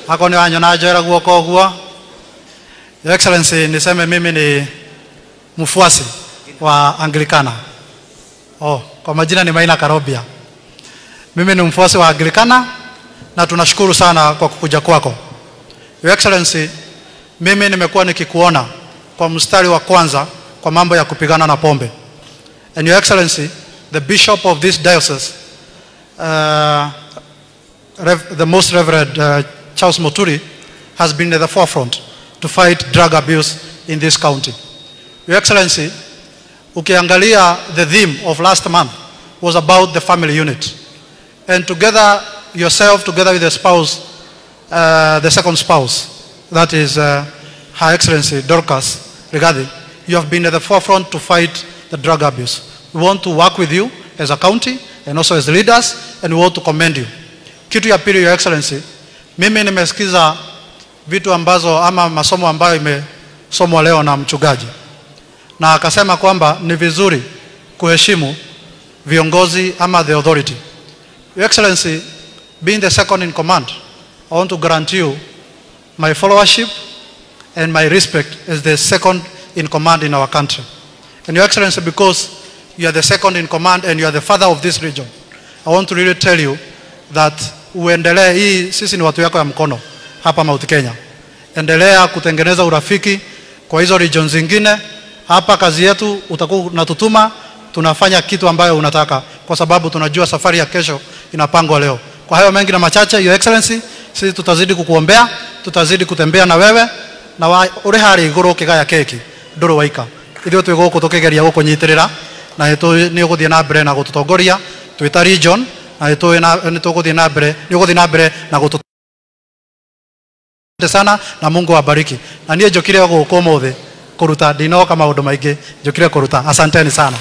ako ni wanyona njoera guoko guo Your Excellency niseme mimi ni mfuasi wa Anglikana oh, kwa majina ni Maina Karobia mimi ni mfuasi wa Anglikana na tunashukuru sana kwa kukuja kwako Your Excellency mimi nimekuwa nikikuona kwa mstari wa kwanza kwa mambo ya kupigana na pombe and Your Excellency the bishop of this diocese uh, Rev- the most reverend uh, Charles Moturi has been at the forefront to fight drug abuse in this county. Your Excellency, ukiangalia the theme of last month was about the family unit. And together, yourself, together with the spouse, uh, the second spouse, that is uh, Her Excellency Dorcas Rigadi, you have been at the forefront to fight the drug abuse. We want to work with you as a county and also as leaders, and we want to commend you. Kitu ya pili, Your Excellency, mimi nimesikiza vitu ambazo ama masomo ambayo imesomwa leo na mchungaji, na akasema kwamba ni vizuri kuheshimu viongozi ama the authority. Your Excellency, being the second in command, I want to grant you my followership and my respect as the second in command in our country. And Your Excellency, because you are the second in command and you are the father of this region, I want to really tell you that uendelee, hii sisi ni watu yako ya mkono hapa Mount Kenya. Endelea kutengeneza urafiki kwa hizo region zingine. Hapa kazi yetu utakuwa unatutuma, tunafanya kitu ambayo unataka, kwa sababu tunajua safari ya kesho inapangwa leo. Kwa hayo mengi na machache, Your Excellency, sisi tutazidi kukuombea, tutazidi kutembea na wewe na wa, uri hari iguru ukigaya keki nduru waika ithuĩ twĩ gũkũ tũkĩgeria gũkũnyitĩrĩra na nĩ ũgũthiĩ na mbere na gũtũtongoria twĩ ta region na nĩ tũgũthiĩ na mbere nĩ ũgũthiĩ na mbere na gũtũ Asante sana na Mungu awabariki. Na niĩ njũkire gũkũ ũmũthĩ kũruta ndinoka maũndũ maingĩ njũkire kũruta. Asanteni sana.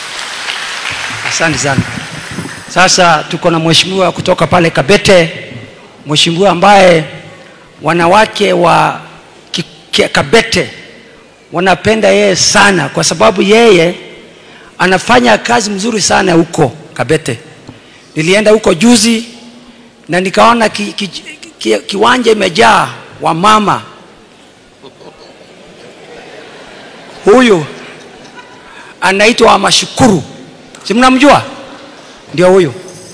Asante sana. Sasa tuko na mheshimiwa kutoka pale Kabete, mheshimiwa ambaye wanawake wa Ki- Ki- Kabete wanapenda yeye sana, kwa sababu yeye anafanya kazi mzuri sana huko Kabete. Nilienda huko juzi na nikaona ki, ki, ki, kiwanja imejaa wamama. Huyu anaitwa Wamashukuru, si mnamjua? Ndio huyu.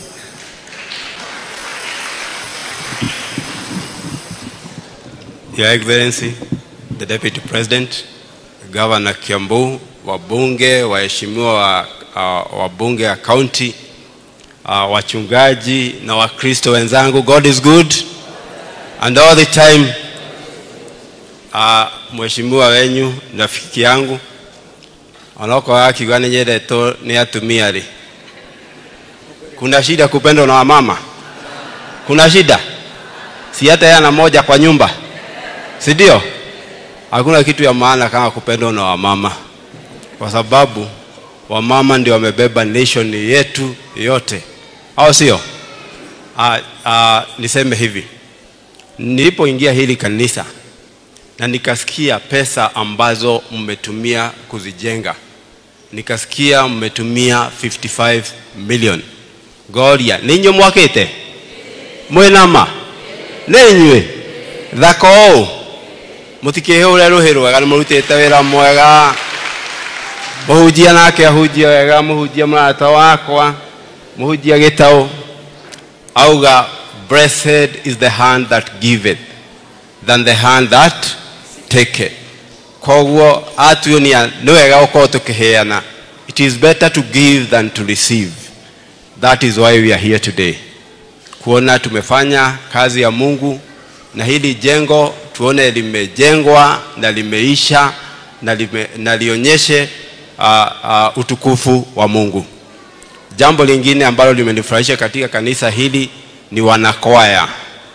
Your Excellency, the Deputy President, Governor Kiambu, wabunge, waheshimiwa wa, uh, wabunge wa county, uh, wachungaji na wakristo wenzangu, God is good and all the time. Uh, mheshimiwa wenyu rafiki yangu onokorwo akiuga nĩ nyendetwo nĩ atumia rĩ kuna shida kupendwa na wamama kuna shida si hata yana moja kwa nyumba si ndio? Hakuna kitu ya maana kama kupendwa na wamama, kwa sababu wamama ndio wamebeba nation yetu yote, au sio? Ah, ah, niseme hivi, nilipoingia hili kanisa na nikasikia pesa ambazo mmetumia kuzijenga, nikasikia mmetumia 55 million goria ninyo mwakite mwinama ninyue thako ũũ mũtikĩhũre rũhĩ rwega nĩ mũrutĩte wĩra mwega mũhunjia nake ahunjia wega mũhunjia mũrata wakwa mũhunjia gĩtaũ auga blessed is the hand that giveth than the hand that taketh koguo atuonia nĩ wega gũkorwo tũkĩheana it is better to give than to receive that is why we are here today kuona tumefanya kazi ya mungu na hili jengo tuone limejengwa na limeisha na, lime, na lionyeshe uh, uh, utukufu wa mungu jambo lingine ambalo limenifurahisha katika kanisa hili ni wanakwaya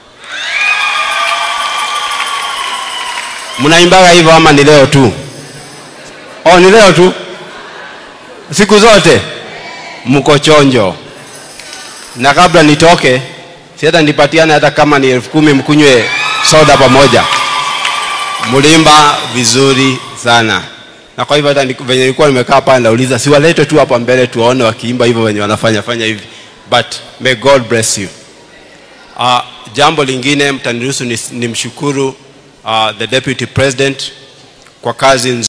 mnaimbaga hivyo ama ni leo tu oh, ni leo tu siku zote mko chonjo na kabla nitoke si hata nipatiane hata kama ni elfu kumi mkunywe soda pamoja mlimba vizuri sana na kwa hivyo hata ni- venye nilikuwa nimekaa pale nauliza siwalete tu hapa mbele tuwaone wakiimba hivyo venye wanafanya fanya hivi but may god bless you uh, jambo lingine mtaniruhusu nimshukuru uh, the deputy president kwa kazi nzuri